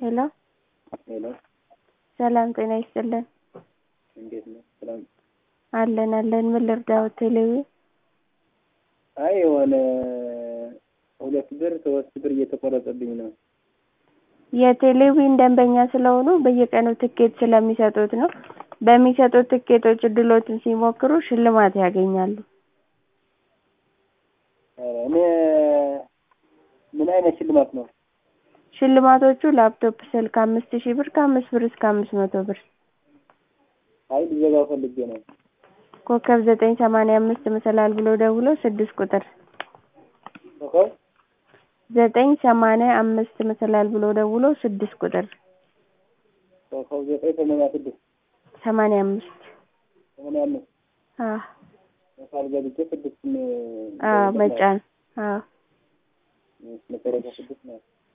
ሄሎ ሄሎ ሰላም ጤና ይስጥልን። እንዴት ነው? ሰላም አለን አለን። ምን ልርዳዎት? ቴሌዊ አይ የሆነ ሁለት ብር ሶስት ብር እየተቆረጠብኝ ነው። የቴሌዊን ደንበኛ ስለሆኑ በየቀኑ ትኬት ስለሚሰጡት ነው። በሚሰጡት ትኬቶች እድሎትን ሲሞክሩ ሽልማት ያገኛሉ። ኧረ እኔ ምን አይነት ሽልማት ነው? ሽልማቶቹ ላፕቶፕ፣ ስልክ አምስት ሺህ ብር ከአምስት ብር እስከ አምስት መቶ ብር። አይ ልዘጋው ፈልጌ ነው። ኮከብ ዘጠኝ ሰማንያ አምስት መሰላል ብሎ ደውሎ ስድስት ቁጥር ኮከብ ዘጠኝ ሰማንያ አምስት መሰላል ብሎ ደውሎ ስድስት ቁጥር ኮከብ ዘጠኝ ሰማንያ ስድስት ሰማንያ አምስት ሰማንያ አምስት አዎ መሳል ገብቼ ስድስት አዎ መጫን አዎ መጨረሻ ስድስት ነው።